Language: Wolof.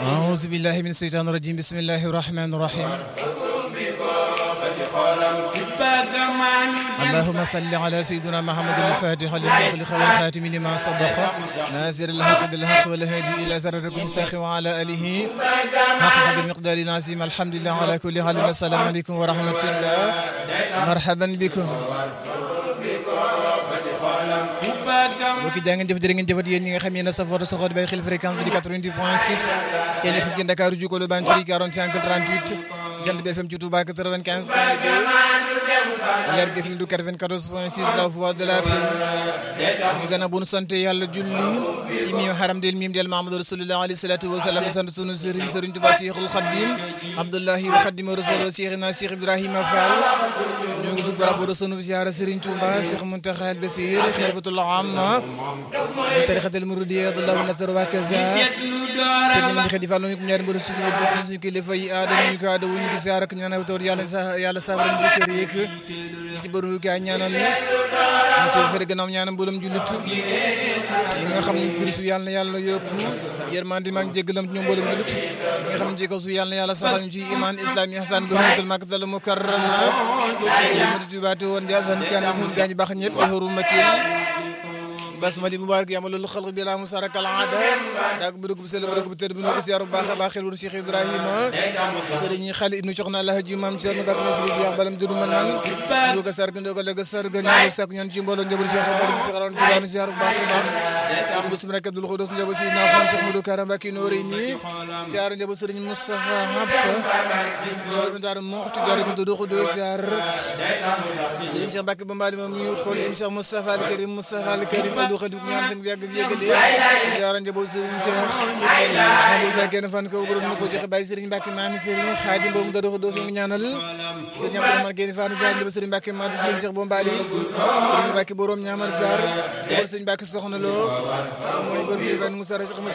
أعوذ بالله من الشيطان الرجيم بسم الله الرحمن الرحيم اللهم صل على سيدنا محمد الفاتح لما خلق والخاتم لما صدق ناصر الحق بالحق والهادي إلى سرركم ساخي وعلى آله حق قدر مقدار العظيم الحمد لله على كل حال السلام عليكم ورحمة الله مرحبا بكم mbokki jaa ngeen jëf jërë ngeen jëfat yéen ñi nga xam yéen a safoo te soxoo di bàyyi xel fréquence bi di 90 point 6 kenn fi ngeen Dakar ju ko lu ban ci 45 38 Jant bi FM ci Touba 95 point 2 Leer gi fi du 94 point 6 la voix de la paix ñu gën a bu nu sant yàlla julli ci miim xaram del miim del Mahamadou Rasulullah alayhi salatu wa salaam sant sunu sëriñ sëriñ Touba Cheikhul Khadim Abdullahi wa Khadim Rasul Cheikhina Cheikh Ibrahima Fall ñu ngi sub barabu sunu ziara sëriñ Touba Cheikh Muntaxa al Basir xalifatul amma tarixatul muridiyya Abdullah Nasr wa kaza sëriñ Mame Khady Fall ñu ko ñaari mbër suñu suñu kilifa yi aada ñu ko aada ñu ngi ziara ak ñaanal tawar yàlla yàlla saafara ñu kër yeeg ci bëru kaay ñaanal ñu ci fere gannaaw ñaanal mboolem jullit yi nga xam ne biir su yàlla na yàlla yokku yërmande mag jéggalam ñoom mboolem jullit yi nga xam ne jéggal su yàlla na yàlla saxal ñu ci iman islam yi hasan bi hurmatul makkatal mukarrama yumatu tubaatu woon jaasan ci ànd ñu gaañ baax ñëpp di hurmatil basmali mubarak yama loolu xalq bi la musaraka al aada daag bu dugg bu sell bu dugg bu tëdd bu ñu ko ziar bu baax a baax xel wuru Cheikh Ibrahima sëriñ xali ibnu Soxna Alhaji Maam Cerno Bakk na sëriñ Cheikh balam duru man man ñu ko sarg ndoo ko leg sarg ñu sak ñaan ci mbooloo njabul Cheikh Baram Cheikh Ron Tidiane ziar bu baax a baax sëriñ bu sumrek Abdul Xudos njabul si Naafan Cheikh Modou Karam Bakki Noori ni ziar njabul sëriñ Moustapha Habsa ñu daara moxti daara ko do ko do ziar sëriñ Cheikh Bakki Bambali moom ñu xool im Cheikh Moustapha al Karim Moustapha al Karim du xadi ñaan seen bi yàgg yëgale ziara njaboot Serigne Cheikh xamul ba kenn fan ko borom ko joxe bàyyi Serigne Mbacke maami Serigne Khadim boobu da dox do ñu ñaanal Serigne Abdou Rahman Guèye Fall ziar njaboot Serigne Mbacke ma di Serigne Cheikh Bombali Serigne Mbacke borom ñaamar ziar borom Serigne Mbacke soxna lo mooy borom di ban Moussa Cheikh